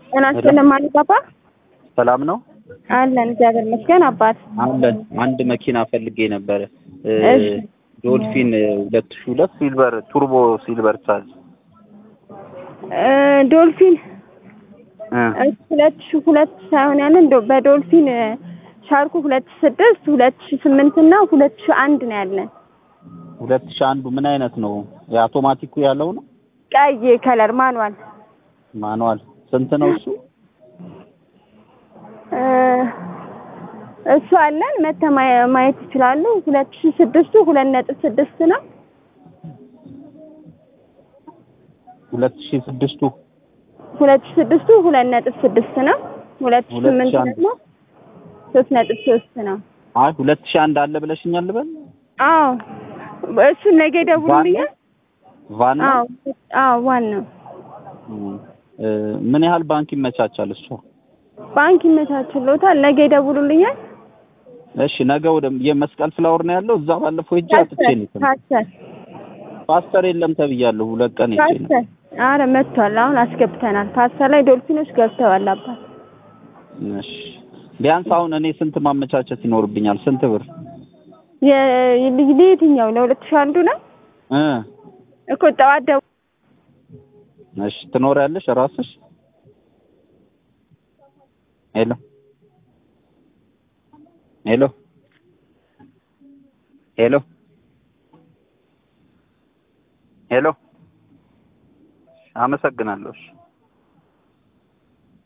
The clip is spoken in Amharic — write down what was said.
ጤና ይስጥልን ማለት አባ ሰላም ነው አለን እግዚአብሔር ይመስገን አባት አለን። አንድ መኪና ፈልጌ ነበረ እ እሺ ዶልፊን ሁለት ሺህ ሁለት ሲልቨር ቱርቦ ሲልቨር ቻርጅ እ ዶልፊን እ እሺ ሁለት ሺህ ሁለት ሳይሆን ያለን ዶ- በዶልፊን እ ሻርኩ ሁለት ሺህ ስድስት ሁለት ሺህ ስምንት እና ሁለት ሺህ አንድ ነው ያለን ሁለት ሺህ አንዱ ምን አይነት ነው? የአውቶማቲኩ ያለው ነው ቀይ ከለር ማንዋል ማኑዋል ስንት ነው እሱ? እ እሱ አለን መተህ ማየ- ማየት ይችላሉ። ሁለት ሺህ ስድስቱ ሁለት ነጥብ ስድስት ነው። ሁለት ሺህ ስድስቱ ሁለት ሺህ ስድስቱ ሁለት ነጥብ ስድስት ነው። ሁለት ሺህ ሁለት ስምንቱ ሺህ አንድ ደግሞ ሶስት ነጥብ ሶስት ነው። አይ ሁለት ሺህ አንድ አለ ብለሽኛል ልበል? አዎ እሱን ነገ ይደውሉልኛል። ቫን ነው? አዎ አዎ ዋናው እ ምን ያህል ባንክ ይመቻቻል እሱ? ባንክ ይመቻችሎታል። ነገ ይደውሉልኛል። እሺ ነገ ወደ የመስቀል ፍላወር ነው ያለው። እዛ ባለፈው ሄጄ አጥቼ ነው የተመለስኩት። ፓስተር ፓስተር የለም ተብያለሁ። ሁለት ቀን ሄጄ ነው። ፓስተር አረ መጥቷል። አሁን አስገብተናል። ፓስተር ላይ ዶልፊኖች ገብተዋል። አባት እሺ ቢያንስ አሁን እኔ ስንት ማመቻቸት ይኖርብኛል? ስንት ብር የ- ለየትኛው ለሁለት ሺህ አንዱ ነው እ እኮ ጠዋት ደው እሺ ትኖሪያለሽ ራስሽ? ሄሎ ሄሎ ሄሎ ሄሎ አመሰግናለሁ። እሺ